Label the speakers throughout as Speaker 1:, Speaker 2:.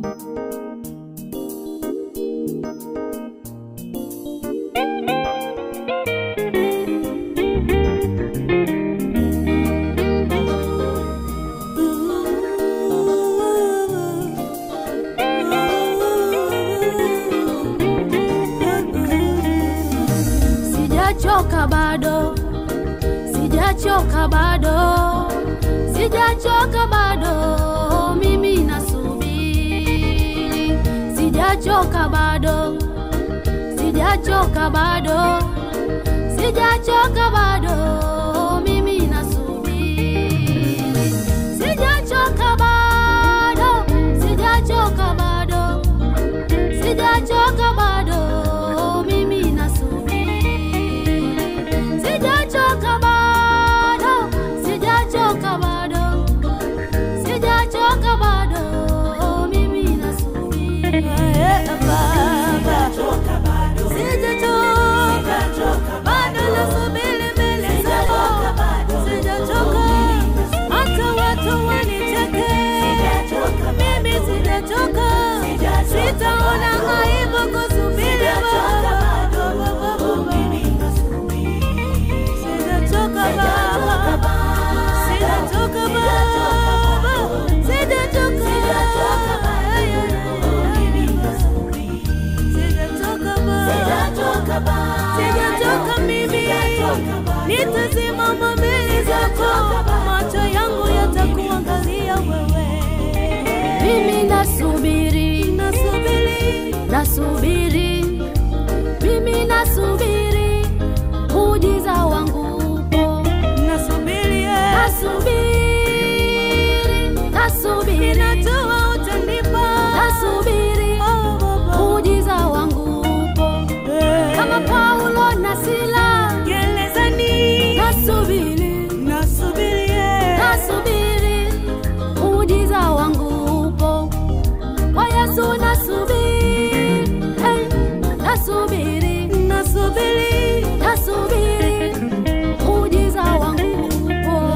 Speaker 1: Sijachoka bado, sijachoka bado, sijachoka bado, mimi nasubiri. Sijachoka bado, sijachoka bado, sijachoka bado, mimi nasubiri. Sijachoka bado, sijachoka bado, sijachoka bado, mimi nasubiri. Sijachoka bado, sijachoka bado, sijachoka bado, mimi nasubiri. Baba, sijachoka bado, nasubiri mbele zako, sijachoka hata watu wanicheke, mimi sijachoka, sitaona aibu kusubiri Baba. Sijatoka baba, sijatoka baba, sijatoka sijatoka baba, sijatoka mimi, nitasimama mbele zako, macho yangu yatakuangalia wewe. Mimi nasubiri, nasubiri, nasubiri, mimi nasubiri muujiza wangu upo, nasubiri, nasubiri, nasubiri, najua utanipa, nasubiri muujiza wangu upo, kama Paulo na Sila gerezani, nasubiri, nasubiri, nasubiri muujiza wangu upo, kwa Yesu nasubiri, hey, nasubiri, nasubiri, nasubiri muujiza wangu upo,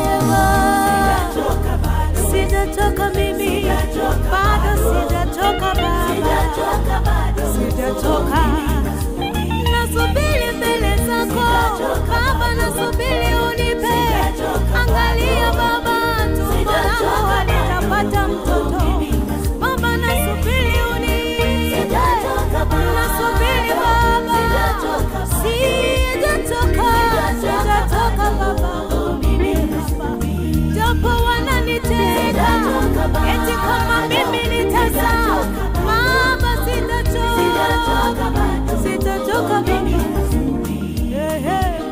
Speaker 1: sijatoka mimi, bado sijatoka baba, sijatoka nasubiri mbele zako Baba, nasubiri unipe. Angalia Baba, tumbo langu halitapata mtoto Baba, nasubiri unipe. Nasubiri Baba, sijatoka, sijatoka Baba, japo wananitega eti kama mimi nitazaa Baba, sitachoka, sitachoka Baba. Eh, eh.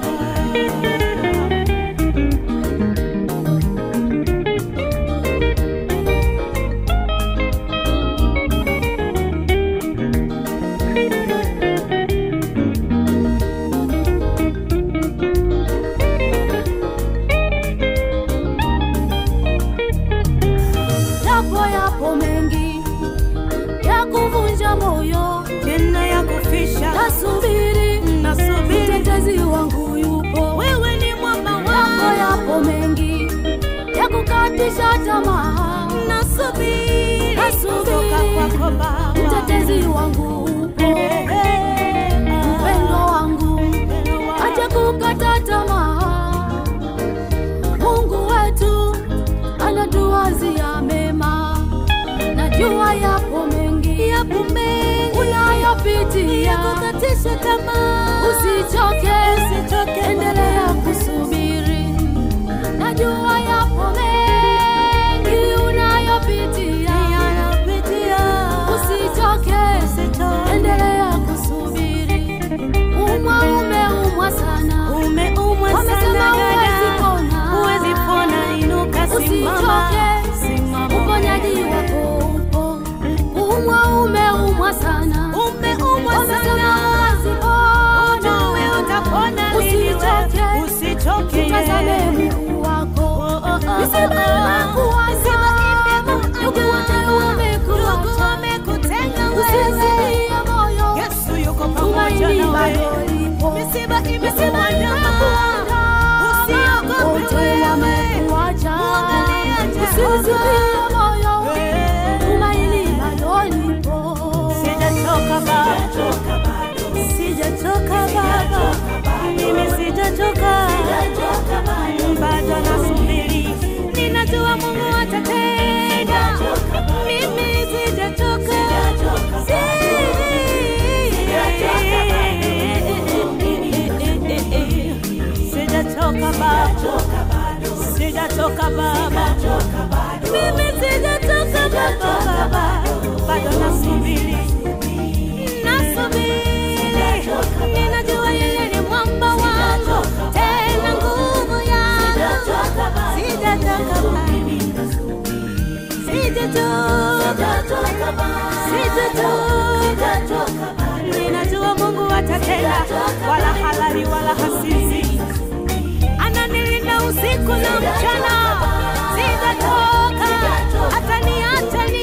Speaker 1: Yapo yapo mengi ya kuvunja moyo,
Speaker 2: tena ya kufisha
Speaker 1: nasubiri
Speaker 2: nasubiri
Speaker 1: mtetezi wangu yupo.
Speaker 2: wewe ni mwamba
Speaker 1: Yapo
Speaker 2: wangu
Speaker 1: yapo mengi ya kukatisha tamaa,
Speaker 2: nasubiri
Speaker 1: Nasubiri.
Speaker 2: kutoka kwako Baba
Speaker 1: mtetezi wangu upo. Mpendo wangu acha kukata tamaa, Mungu wetu anatuwazia mema. Najua yapo mengi
Speaker 2: yapo mengi
Speaker 1: unayopitia,
Speaker 2: kukatisha tamaa
Speaker 1: usichoke,
Speaker 2: usichoke
Speaker 1: endelea kusubiri. Najua yapo mengi unayopitia,
Speaker 2: yanapitia
Speaker 1: usichoke,
Speaker 2: Usichoke.
Speaker 1: endelea kusubiri. Umwa umeumwa sana,
Speaker 2: umeumwa
Speaker 1: Wamesema
Speaker 2: sana
Speaker 1: huwezi
Speaker 2: dada
Speaker 1: pona.
Speaker 2: huwezi pona inuka simama
Speaker 1: usichoke,
Speaker 2: simama
Speaker 1: uponyaji wako upo. Umwa umeumwa sana,
Speaker 2: umeumwa
Speaker 1: wamesema
Speaker 2: sana
Speaker 1: huwezi pona.
Speaker 2: ujue utapona lini
Speaker 1: Usichoke,
Speaker 2: wewe Sijatoka Baba, mimi sijatoka Baba, Baba, bado nasubiri, nasubiri.
Speaker 1: Ninajua yeye ni mwamba wangu, tena nguvu yangu.
Speaker 2: Sijatoka Baba, sijatoka, ninajua Mungu atatenda, wala halali wala hasizi,
Speaker 1: Ananilinda usiku na mchana, sitatoka, ataniacha